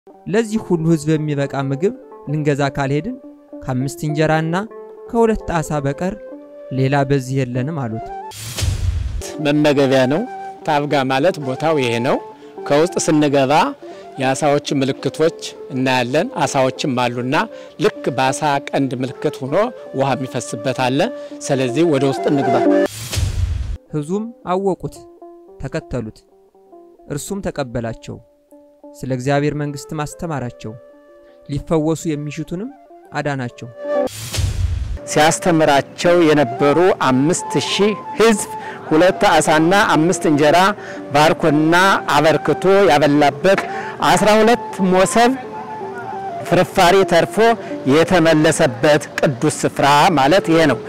ለዚህ ሁሉ ሕዝብ የሚበቃ ምግብ ልንገዛ ካልሄድን ከአምስት እንጀራና ከሁለት ዓሣ በቀር ሌላ በዚህ የለንም አሉት። መመገቢያ ነው። ታብጋ ማለት ቦታው ይሄ ነው። ከውስጥ ስንገባ የአሳዎች ምልክቶች እናያለን። አሳዎችም አሉና ልክ በአሳ ቀንድ ምልክት ሆኖ ውሃ የሚፈስበት አለ። ስለዚህ ወደ ውስጥ እንግባ። ሕዝቡም አወቁት፣ ተከተሉት። እርሱም ተቀበላቸው፣ ስለ እግዚአብሔር መንግሥትም አስተማራቸው፣ ሊፈወሱ የሚሹትንም አዳናቸው። ሲያስተምራቸው የነበሩ አምስት ሺህ ሕዝብ ሁለት ዓሣና አምስት እንጀራ ባርኮና አበርክቶ ያበላበት አስራ ሁለት ሞሰብ ፍርፋሪ ተርፎ የተመለሰበት ቅዱስ ስፍራ ማለት ይሄ ነው።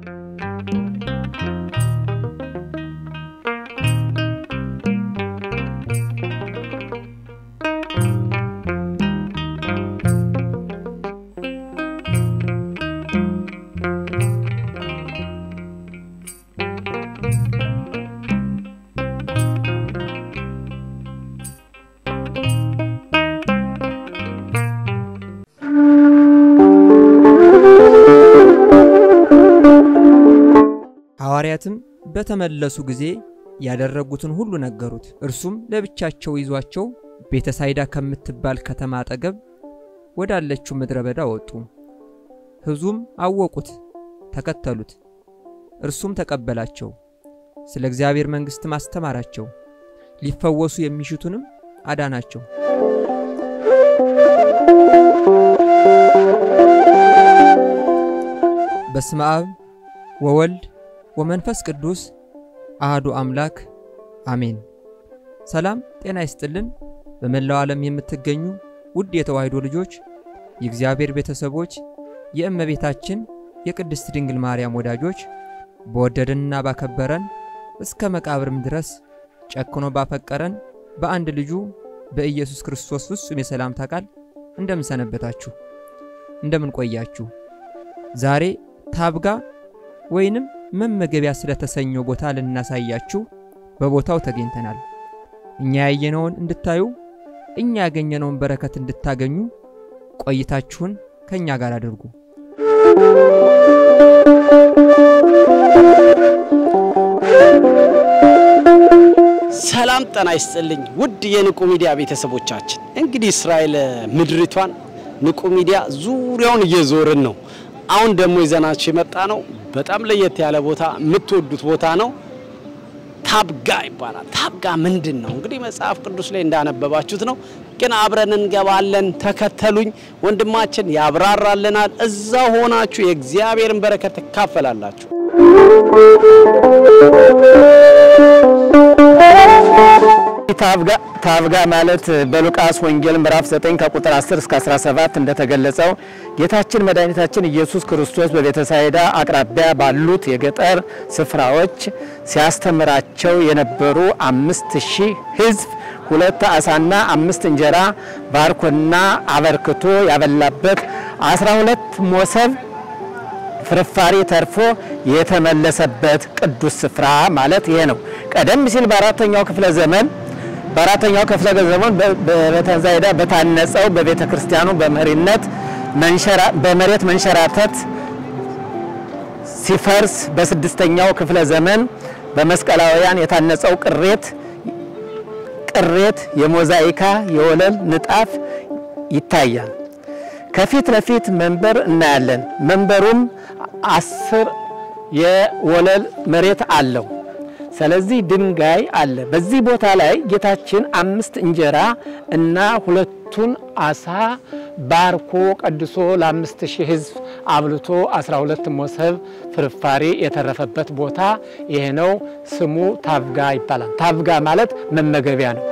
ሐዋርያትም በተመለሱ ጊዜ ያደረጉትን ሁሉ ነገሩት። እርሱም ለብቻቸው ይዟቸው ቤተሳይዳ ከምትባል ከተማ አጠገብ ወዳለችው ምድረ በዳ ወጡ። ሕዝቡም አወቁት፣ ተከተሉት። እርሱም ተቀበላቸው፣ ስለ እግዚአብሔር መንግሥትም አስተማራቸው፣ ሊፈወሱ የሚሹትንም አዳናቸው። በስመ አብ ወወልድ ወመንፈስ ቅዱስ አህዱ አምላክ አሜን። ሰላም ጤና ይስጥልን። በመላው ዓለም የምትገኙ ውድ የተዋሕዶ ልጆች፣ የእግዚአብሔር ቤተሰቦች፣ የእመቤታችን የቅድስት ድንግል ማርያም ወዳጆች በወደደንና ባከበረን እስከ መቃብርም ድረስ ጨክኖ ባፈቀረን በአንድ ልጁ በኢየሱስ ክርስቶስ ፍጹም የሰላምታ ቃል እንደምን ሰነበታችሁ? እንደምን ቆያችሁ? ዛሬ ታብጋ ወይንም መመገቢያ ስለተሰኘው ቦታ ልናሳያችሁ በቦታው ተገኝተናል። እኛ ያየነውን እንድታዩ፣ እኛ ያገኘነውን በረከት እንድታገኙ ቆይታችሁን ከእኛ ጋር አድርጉ። ሰላም ጤና ይስጥልኝ ውድ የንቁ ሚዲያ ቤተሰቦቻችን፣ እንግዲህ እስራኤል ምድሪቷን ንቁ ሚዲያ ዙሪያውን እየዞርን ነው። አሁን ደግሞ ይዘናችሁ የመጣ ነው በጣም ለየት ያለ ቦታ፣ የምትወዱት ቦታ ነው። ታብጋ ይባላል። ታብጋ ምንድን ነው? እንግዲህ መጽሐፍ ቅዱስ ላይ እንዳነበባችሁት ነው፣ ግን አብረን እንገባለን። ተከተሉኝ፣ ወንድማችን ያብራራልናል። እዛ ሆናችሁ የእግዚአብሔርን በረከት ትካፈላላችሁ። ታብጋ ማለት በሉቃስ ወንጌል ምዕራፍ 9 ከቁጥር 10 እስከ 17 እንደተገለጸው ጌታችን መድኃኒታችን ኢየሱስ ክርስቶስ በቤተሳይዳ አቅራቢያ ባሉት የገጠር ስፍራዎች ሲያስተምራቸው የነበሩ አምስት ሺህ ሕዝብ ሁለት ዓሣና አምስት እንጀራ ባርኮና አበርክቶ ያበላበት 12 ሞሰብ ፍርፋሪ ተርፎ የተመለሰበት ቅዱስ ስፍራ ማለት ይሄ ነው። ቀደም ሲል በአራተኛው ክፍለ ዘመን በአራተኛው ክፍለ ዘመን በቤተሳይዳ በታነጸው በቤተ ክርስቲያኑ በመሪነት በመሬት መንሸራተት ሲፈርስ በስድስተኛው ክፍለ ዘመን በመስቀላውያን የታነጸው ቅሬት ቅሬት የሞዛይካ የወለል ንጣፍ ይታያል። ከፊት ለፊት መንበር እናያለን። መንበሩም አስር የወለል መሬት አለው። ስለዚህ ድንጋይ አለ። በዚህ ቦታ ላይ ጌታችን አምስት እንጀራ እና ሁለቱን አሳ ባርኮ ቀድሶ ለአምስት ሺህ ሕዝብ አብልቶ 12 ሞሰብ ፍርፋሪ የተረፈበት ቦታ ይሄ ነው። ስሙ ታብጋ ይባላል። ታብጋ ማለት መመገቢያ ነው።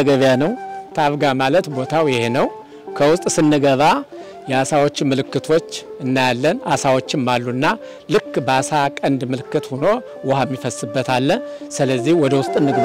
መመገቢያ ነው። ታብጋ ማለት ቦታው ይሄ ነው። ከውስጥ ስንገባ የአሳዎች ምልክቶች እናያለን። አሳዎችም አሉና ልክ በአሳ ቀንድ ምልክት ሆኖ ውሃ የሚፈስበት አለ። ስለዚህ ወደ ውስጥ እንግባ።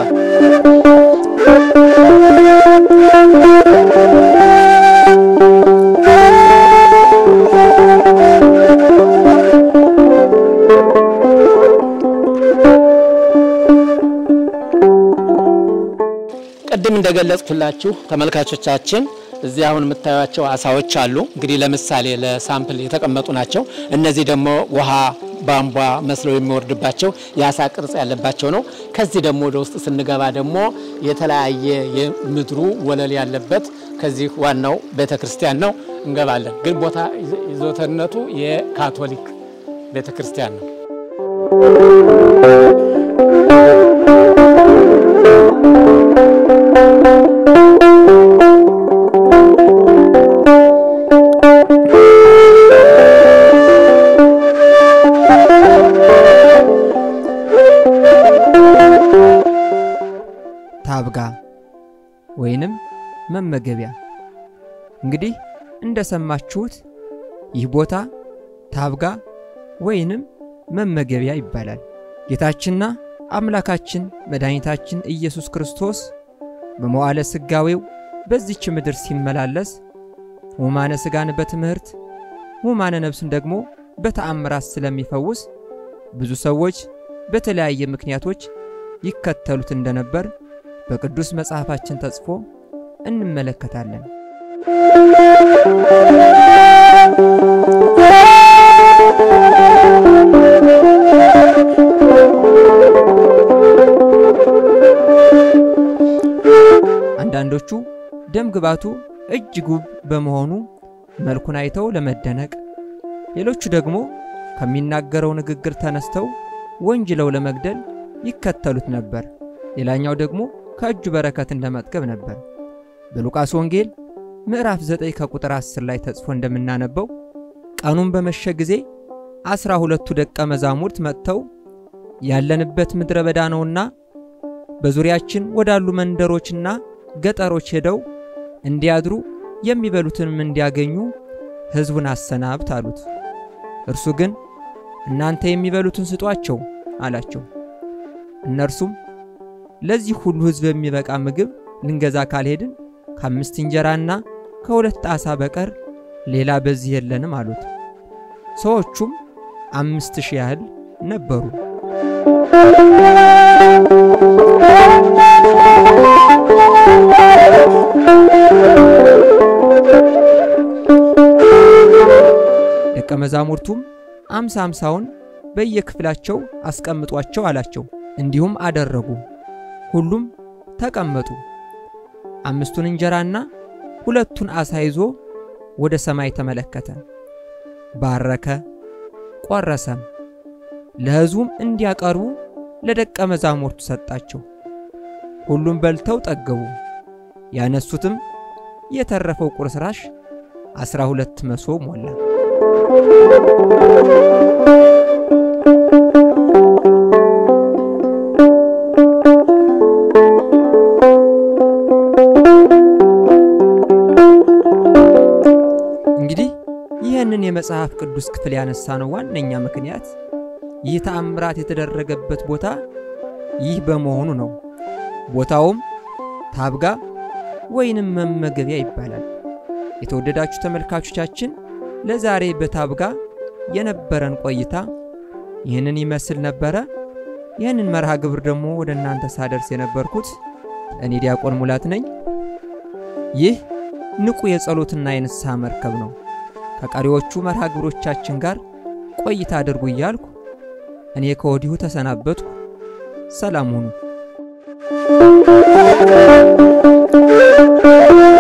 ቅድም እንደገለጽኩላችሁ ተመልካቾቻችን እዚህ አሁን የምታዩቸው አሳዎች አሉ። እንግዲህ ለምሳሌ ለሳምፕል የተቀመጡ ናቸው። እነዚህ ደግሞ ውሃ ቧንቧ መስለው የሚወርድባቸው የአሳ ቅርጽ ያለባቸው ነው። ከዚህ ደግሞ ወደ ውስጥ ስንገባ ደግሞ የተለያየ የምድሩ ወለል ያለበት ከዚህ ዋናው ቤተ ክርስቲያን ነው። እንገባለን። ግን ቦታ ይዞተነቱ የካቶሊክ ቤተ ክርስቲያን ነው። ታብጋ ወይንም መመገቢያ። እንግዲህ እንደሰማችሁት ይህ ቦታ ታብጋ ወይንም መመገቢያ ይባላል። ጌታችንና አምላካችን መድኃኒታችን ኢየሱስ ክርስቶስ በመዋዕለ ሥጋዌው በዚች ምድር ሲመላለስ ሕሙማነ ሥጋን በትምህርት ሕሙማነ ነፍስን ደግሞ በተአምራት ስለሚፈውስ ብዙ ሰዎች በተለያየ ምክንያቶች ይከተሉት እንደነበር በቅዱስ መጽሐፋችን ተጽፎ እንመለከታለን። አንዳንዶቹ ደም ግባቱ እጅግ ውብ በመሆኑ መልኩን አይተው ለመደነቅ፣ ሌሎቹ ደግሞ ከሚናገረው ንግግር ተነስተው ወንጅለው ለመግደል ይከተሉት ነበር። ሌላኛው ደግሞ ከእጁ በረከትን ለመጥገብ ነበር። በሉቃስ ወንጌል ምዕራፍ 9 ከቁጥር 10 ላይ ተጽፎ እንደምናነበው ቀኑን በመሸ ጊዜ አስራ ሁለቱ ደቀ መዛሙርት መጥተው ያለንበት ምድረ በዳ ነውና በዙሪያችን ወዳሉ መንደሮችና ገጠሮች ሄደው እንዲያድሩ የሚበሉትንም እንዲያገኙ ሕዝቡን አሰናብት አሉት። እርሱ ግን እናንተ የሚበሉትን ስጧቸው አላቸው። እነርሱም ለዚህ ሁሉ ሕዝብ የሚበቃ ምግብ ልንገዛ ካልሄድን ከአምስት እንጀራና ከሁለት ዓሣ በቀር ሌላ በዚህ የለንም አሉት። ሰዎቹም አምስት ሺህ ያህል ነበሩ። ደቀ መዛሙርቱም አምሳ አምሳውን በየክፍላቸው አስቀምጧቸው አላቸው። እንዲሁም አደረጉ። ሁሉም ተቀመጡ። አምስቱን እንጀራና ሁለቱን ዓሣ ይዞ ወደ ሰማይ ተመለከተ፣ ባረከ፣ ቆረሰም፣ ለሕዝቡም እንዲያቀርቡ ለደቀ መዛሙርቱ ሰጣቸው። ሁሉም በልተው ጠገቡ። ያነሱትም የተረፈው ቁርስራሽ አስራ ሁለት መሶብ ሞላ። እንግዲህ ይህንን የመጽሐፍ ቅዱስ ክፍል ያነሳነው ዋነኛ ምክንያት ይህ ተአምራት የተደረገበት ቦታ ይህ በመሆኑ ነው። ቦታውም ታብጋ ወይንም መመገቢያ ይባላል። የተወደዳችሁ ተመልካቾቻችን ለዛሬ በታብጋ የነበረን ቆይታ ይህንን ይመስል ነበረ። ይህንን መርሃ ግብር ደግሞ ወደ እናንተ ሳደርስ የነበርኩት እኔ ዲያቆን ሙላት ነኝ። ይህ ንቁ የጸሎትና የንስሐ መርከብ ነው። ከቀሪዎቹ መርሃ ግብሮቻችን ጋር ቆይታ አድርጉ እያልኩ እኔ ከወዲሁ ተሰናበትኩ። ሰላም ሁኑ።